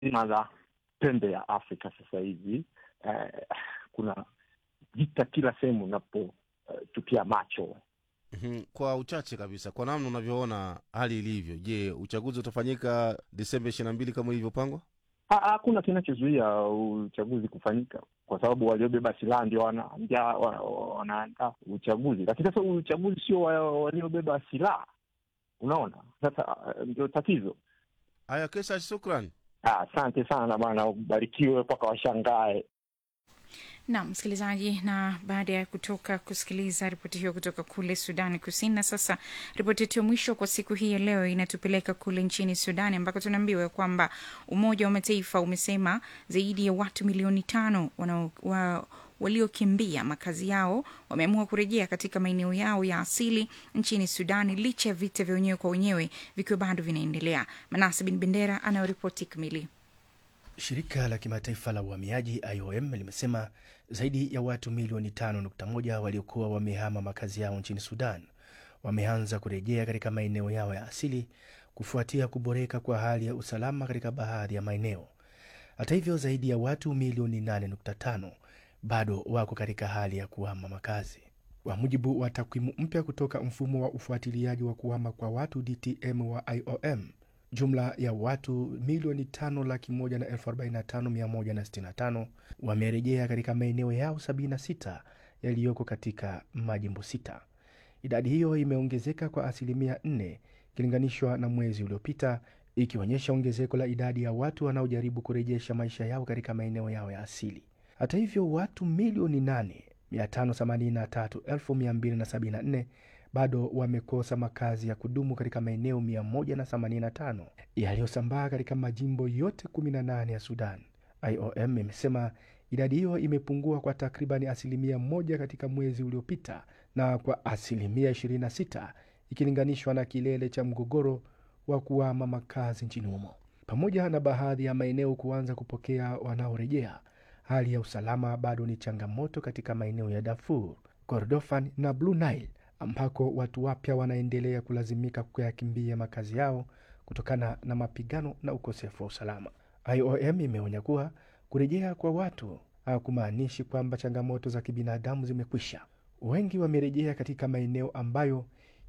zima la pembe ya Afrika sasa hivi eh, kuna vita kila sehemu unapotupia uh, macho. Mhm. Kwa uchache kabisa, kwa namna unavyoona hali ilivyo, je, uchaguzi utafanyika Disemba ishirini na mbili kama ilivyopangwa? Ha- Hakuna kinachozuia uchaguzi kufanyika kwa sababu waliobeba silaha ndio wanaandaa wana, wanaandaa uchaguzi, lakini sasa uchaguzi sio wa- waliobeba silaha. Unaona, sasa uh, ndio tatizo. Haya, Kesa, shukran. Ah, Asante sana bwana, ubarikiwe mpaka washangae. Naam, msikilizaji, na baada ya kutoka kusikiliza ripoti hiyo kutoka kule Sudani Kusini, na sasa ripoti yetu ya mwisho kwa siku hii ya leo inatupeleka kule nchini Sudani ambako tunaambiwa kwamba Umoja wa Mataifa umesema zaidi ya watu milioni tano wanao- wa, waliokimbia makazi yao wameamua kurejea katika maeneo yao ya asili nchini Sudani licha ya vita vya wenyewe kwa wenyewe vikiwa bado vinaendelea. Manase Bin Bendera anayoripoti kamili. Shirika la kimataifa la uhamiaji IOM limesema zaidi ya watu milioni 5.1 waliokuwa wamehama makazi yao nchini Sudan wameanza kurejea katika maeneo yao ya asili kufuatia kuboreka kwa hali ya usalama katika baadhi ya maeneo. Hata hivyo, zaidi ya watu milioni 8.5 bado wako katika hali ya kuhama makazi. Kwa mujibu wa takwimu mpya kutoka mfumo wa ufuatiliaji wa kuhama kwa watu DTM wa IOM, jumla ya watu milioni tano laki moja na elfu arobaini na tano mia moja na sitini na tano wamerejea katika maeneo yao 76 yaliyoko katika majimbo sita. Idadi hiyo imeongezeka kwa asilimia 4 ikilinganishwa na mwezi uliopita, ikionyesha ongezeko la idadi ya watu wanaojaribu kurejesha maisha yao katika maeneo yao ya asili. Hata hivyo, watu milioni 8 583,274 bado wamekosa makazi ya kudumu katika maeneo 185 yaliyosambaa katika majimbo yote 18 ya Sudan. IOM imesema idadi hiyo imepungua kwa takribani asilimia moja katika mwezi uliopita na kwa asilimia 26 ikilinganishwa na kilele cha mgogoro wa kuama makazi nchini humo. Pamoja na baadhi ya maeneo kuanza kupokea wanaorejea, hali ya usalama bado ni changamoto katika maeneo ya Darfur, Kordofan na Blue Nile ambako watu wapya wanaendelea kulazimika kuyakimbia makazi yao kutokana na mapigano na ukosefu wa usalama. IOM imeonya kuwa kurejea kwa watu hakumaanishi kwamba changamoto za kibinadamu zimekwisha. Wengi wamerejea katika maeneo ambayo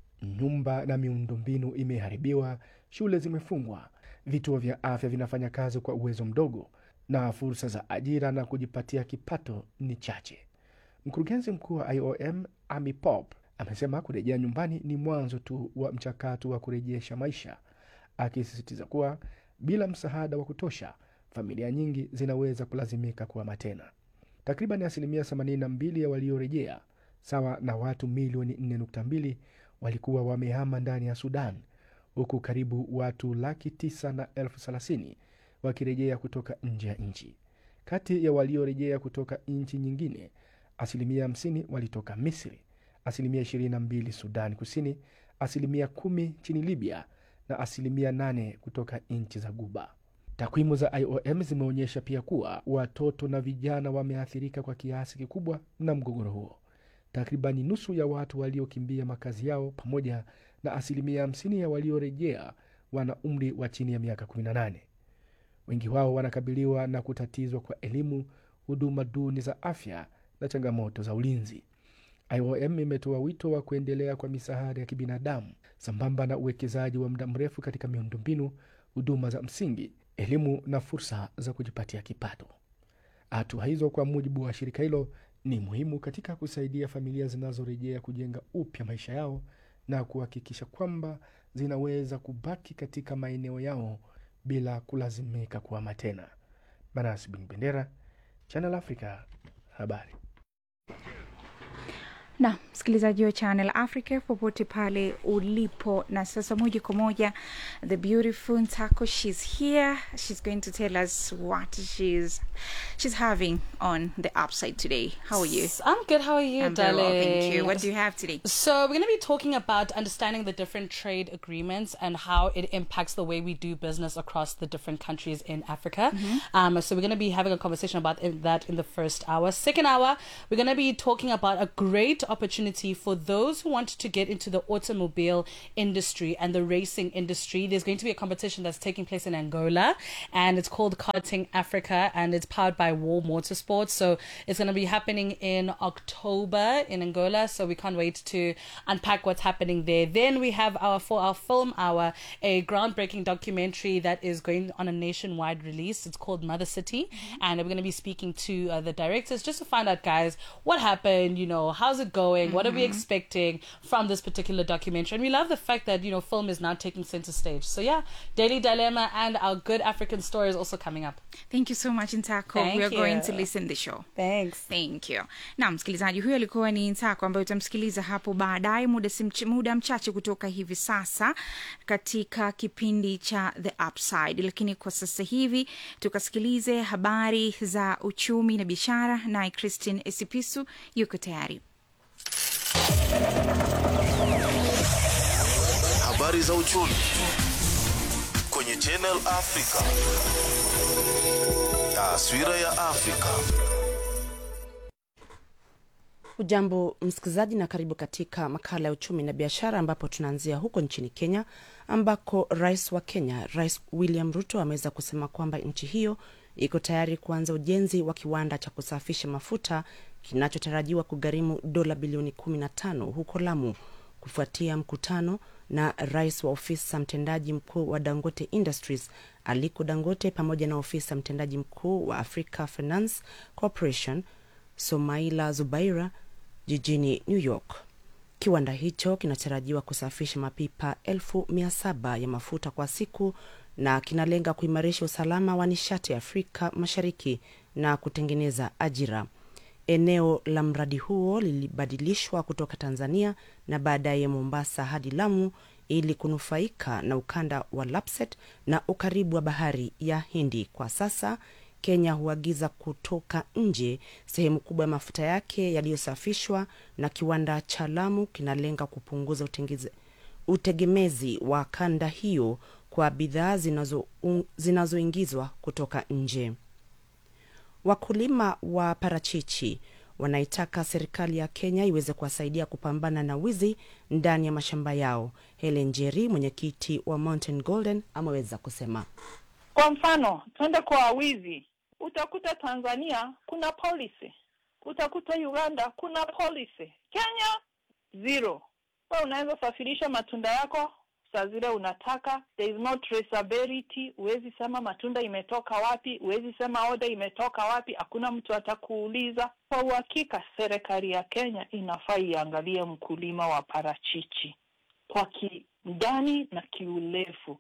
nyumba na miundombinu imeharibiwa, shule zimefungwa, vituo vya afya vinafanya kazi kwa uwezo mdogo, na fursa za ajira na kujipatia kipato ni chache. Mkurugenzi mkuu wa IOM Amy Pope amesema kurejea nyumbani ni mwanzo tu wa mchakato wa kurejesha maisha, akisisitiza kuwa bila msaada wa kutosha, familia nyingi zinaweza kulazimika kuhama tena. Takriban asilimia 82 ya waliorejea, sawa na watu milioni 4.2, walikuwa wamehama ndani ya Sudan, huku karibu watu laki tisa na elfu thelathini wakirejea kutoka nje ya nchi. Kati ya waliorejea kutoka nchi nyingine, asilimia 50 walitoka Misri, asilimia 22 Sudan Kusini, asilimia kumi nchini Libya na asilimia 8 kutoka nchi za Guba. Takwimu za IOM zimeonyesha pia kuwa watoto na vijana wameathirika kwa kiasi kikubwa na mgogoro huo. Takribani nusu ya watu waliokimbia makazi yao pamoja na asilimia 50 ya waliorejea wana umri wa chini ya miaka 18. Wengi wao wanakabiliwa na kutatizwa kwa elimu, huduma duni za afya na changamoto za ulinzi. IOM imetoa wito wa kuendelea kwa misaada ya kibinadamu sambamba na uwekezaji wa muda mrefu katika miundombinu, huduma za msingi, elimu na fursa za kujipatia kipato. Hatua hizo, kwa mujibu wa shirika hilo, ni muhimu katika kusaidia familia zinazorejea kujenga upya maisha yao na kuhakikisha kwamba zinaweza kubaki katika maeneo yao bila kulazimika kuhama tena. Banas Bin Bendera, Channel Africa, habari. na msikilizaji wa Channel Africa popote pale ulipo. Na sasa moja kwa moja, the beautiful Ntako, she's here. She's going to tell us what she's she's having on the upside today. How are you? I'm good. How are you, I'm very darling? well, thank you. What do you have today? So we're going to be talking about understanding the different trade agreements and how it impacts the way we do business across the different countries in Africa. Um, so we're going to be having a conversation about in- that in the first hour. Second hour, we're going to be talking about a great opportunity for those who want to get into the automobile industry and the racing industry. There's going to be a competition that's taking place in Angola, and it's called Karting Africa, and it's powered by War Motorsports. So it's going to be happening in October in Angola. So we can't wait to unpack what's happening there. Then we have our for our film hour, a groundbreaking documentary that is going on a nationwide release. It's called Mother City, and we're going to be speaking to uh, the directors just to find out, guys, what happened. You know, how's it going? What are we expecting from this particular documentary? And we love the fact that you know film is now taking center stage. So yeah, Daily Dilemma and our good African story is also coming up. thank you so much ntako Thank we are going you. to listen the show Thanks. thank you na msikilizaji huyo alikuwa ni ntako ambayo utamsikiliza hapo baadaye muda, si mch- muda mchache kutoka hivi sasa katika kipindi cha the upside lakini kwa sasa hivi tukasikilize habari za uchumi na biashara naye christine esipisu yuko tayari Habari za uchumi kwenye Channel Africa. Taswira ya Afrika. Ujambo msikilizaji, na karibu katika makala ya uchumi na biashara, ambapo tunaanzia huko nchini Kenya, ambako rais wa Kenya, Rais William Ruto, ameweza kusema kwamba nchi hiyo iko tayari kuanza ujenzi wa kiwanda cha kusafisha mafuta kinachotarajiwa kugharimu dola bilioni 15 huko Lamu, kufuatia mkutano na rais wa ofisa mtendaji mkuu wa Dangote Industries Aliko Dangote pamoja na ofisa mtendaji mkuu wa Africa Finance Corporation Somaila Zubaira jijini New York. Kiwanda hicho kinatarajiwa kusafisha mapipa elfu mia saba ya mafuta kwa siku na kinalenga kuimarisha usalama wa nishati Afrika Mashariki na kutengeneza ajira. Eneo la mradi huo lilibadilishwa kutoka Tanzania na baadaye Mombasa hadi Lamu ili kunufaika na ukanda wa Lapset na ukaribu wa bahari ya Hindi. Kwa sasa Kenya huagiza kutoka nje sehemu kubwa ya mafuta yake yaliyosafishwa, na kiwanda cha Lamu kinalenga kupunguza utengeze, utegemezi wa kanda hiyo kwa bidhaa zinazo- un- zinazoingizwa kutoka nje. Wakulima wa parachichi wanaitaka serikali ya Kenya iweze kuwasaidia kupambana na wizi ndani ya mashamba yao. Helen Njeri, mwenyekiti wa Mountain Golden, ameweza kusema. Kwa mfano, twende kwa wizi, utakuta Tanzania kuna policy, utakuta Uganda kuna policy, Kenya zero. Wewe unaweza safirisha matunda yako saa zile unataka, there is no traceability. Huwezi sema matunda imetoka wapi, huwezi sema order imetoka wapi, hakuna mtu atakuuliza. Kwa uhakika, serikali ya Kenya inafaa iangalie mkulima wa parachichi kwa kindani na kiurefu.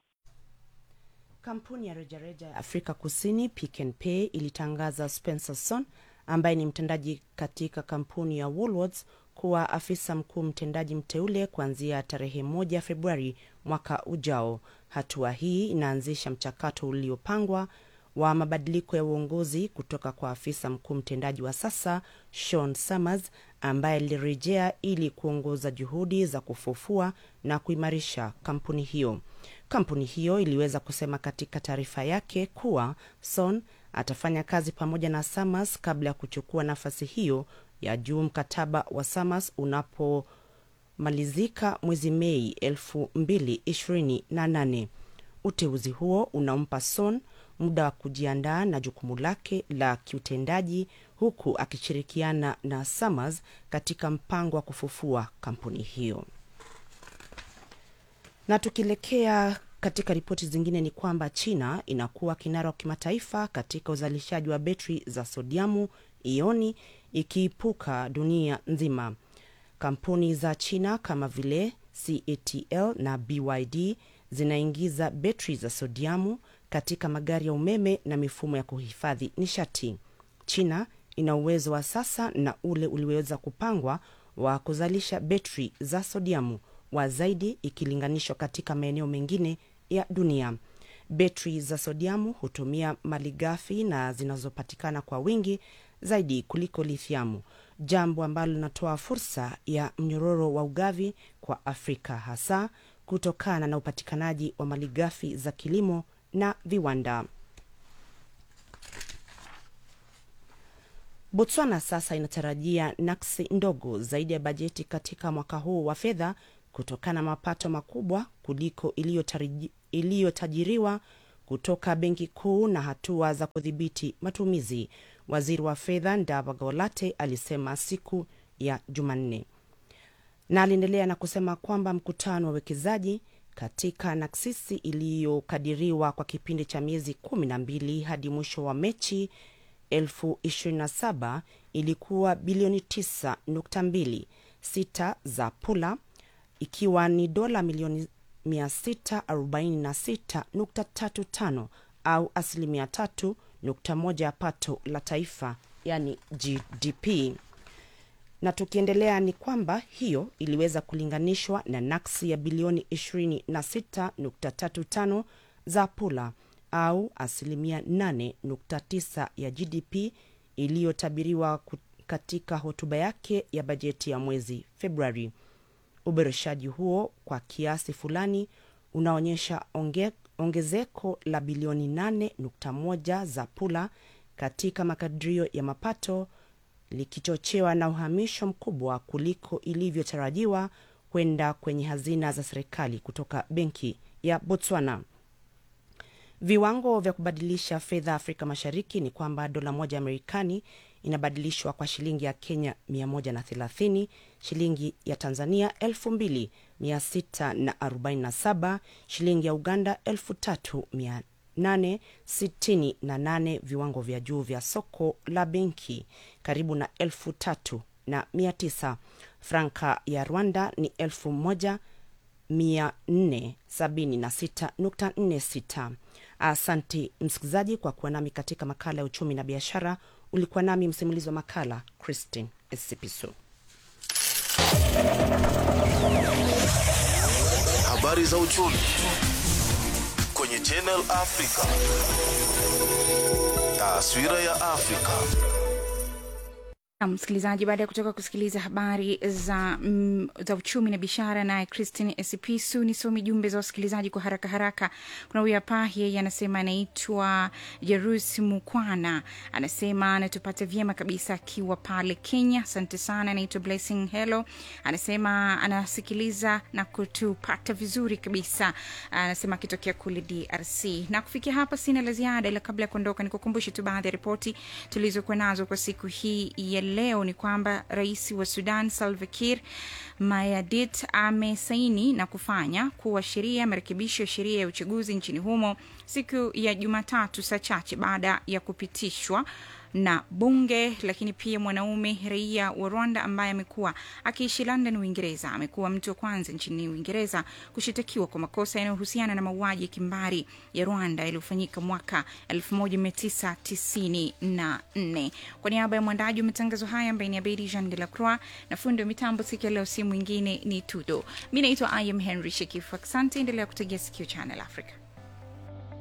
Kampuni ya rejareja ya Afrika Kusini Pick n Pay ilitangaza Spencer Son ambaye ni mtendaji katika kampuni ya Woolworths kuwa afisa mkuu mtendaji mteule kuanzia tarehe moja Februari mwaka ujao. Hatua hii inaanzisha mchakato uliopangwa wa mabadiliko ya uongozi kutoka kwa afisa mkuu mtendaji wa sasa Sean Summers ambaye alirejea ili kuongoza juhudi za kufufua na kuimarisha kampuni hiyo. Kampuni hiyo iliweza kusema katika taarifa yake kuwa Son atafanya kazi pamoja na Summers kabla ya kuchukua nafasi hiyo ya juu mkataba wa Summers unapomalizika mwezi Mei elfu mbili ishirini na nane. Uteuzi huo unampa Son muda wa kujiandaa na jukumu lake la kiutendaji huku akishirikiana na Summers katika mpango wa kufufua kampuni hiyo. Na tukielekea katika ripoti zingine ni kwamba China inakuwa kinara wa kimataifa katika uzalishaji wa betri za sodiamu ioni ikiipuka dunia nzima. Kampuni za China kama vile CATL na BYD zinaingiza betri za sodiamu katika magari ya umeme na mifumo ya kuhifadhi nishati. China ina uwezo wa sasa na ule ulioweza kupangwa wa kuzalisha betri za sodiamu wa zaidi ikilinganishwa katika maeneo mengine ya dunia. Betri za sodiamu hutumia malighafi na zinazopatikana kwa wingi zaidi kuliko lithiamu, jambo ambalo linatoa fursa ya mnyororo wa ugavi kwa Afrika, hasa kutokana na upatikanaji wa malighafi za kilimo na viwanda. Botswana sasa inatarajia naksi ndogo zaidi ya bajeti katika mwaka huu wa fedha kutokana na mapato makubwa kuliko iliyotaraji- iliyotajiriwa kutoka benki kuu na hatua za kudhibiti matumizi, waziri wa fedha Ndaba Golate alisema siku ya Jumanne, na aliendelea na kusema kwamba mkutano wa wekezaji katika naksisi iliyokadiriwa kwa kipindi cha miezi kumi na mbili hadi mwisho wa mechi 2027 ilikuwa bilioni 9.2 sita za pula ikiwa ni dola milioni 646.35 au asilimia 3.1 ya pato la taifa yani GDP. Na tukiendelea ni kwamba hiyo iliweza kulinganishwa na naksi ya bilioni 26.35 za pula au asilimia 8.9 ya GDP iliyotabiriwa ku- katika hotuba yake ya bajeti ya mwezi Februari. Uboreshaji huo kwa kiasi fulani unaonyesha onge, ongezeko la bilioni 8.1 za pula katika makadirio ya mapato likichochewa na uhamisho mkubwa kuliko ilivyotarajiwa kwenda kwenye hazina za serikali kutoka benki ya Botswana. Viwango vya kubadilisha fedha Afrika Mashariki ni kwamba dola moja ya Marekani inabadilishwa kwa shilingi ya Kenya 130, shilingi ya Tanzania 2647, shilingi ya Uganda 3868. Viwango vya juu vya soko la benki karibu na 3900. Franka ya Rwanda ni 1000 476.46. Asante msikilizaji kwa kuwa nami katika makala ya uchumi na biashara. Ulikuwa nami msimulizi wa makala Christine Esipiso. Habari za uchumi kwenye Channel Africa. Taswira ya Afrika. Na msikilizaji, baada ya kutoka kusikiliza habari za, mm, za uchumi na biashara naye Christine Esipisu, nisomi jumbe za wasikilizaji kwa haraka haraka. Kuna huyu hapa, yeye anasema anaitwa Jerus Mukwana, anasema anatupata vyema kabisa akiwa pale Kenya. Asante sana. Anaitwa Blessing Hello, anasema anasikiliza na kutupata vizuri kabisa, anasema akitokea kule DRC. Na kufikia hapa sina la ziada, ila kabla ya kuondoka nikukumbushe tu baadhi ya ripoti tulizokuwa nazo kwa siku hii ya leo ni kwamba rais wa Sudan Salva Kiir Mayardit amesaini na kufanya kuwa sheria marekebisho ya sheria ya uchaguzi nchini humo siku ya Jumatatu, saa chache baada ya kupitishwa na bunge. Lakini pia mwanaume raia wa Rwanda ambaye amekuwa akiishi London, Uingereza, amekuwa mtu wa kwanza nchini Uingereza kushitakiwa kwa makosa yanayohusiana na mauaji ya kimbari ya Rwanda yaliyofanyika mwaka 1994. Kwa niaba ya mwandaji wa matangazo haya ambaye ni Abedi Jean de la Croix na fundi wa mitambo siku ya leo, si mwingine ni Tudo. Mi naitwa I am Henry Shekifu. Asante, endelea kutegea sikio Channel Africa.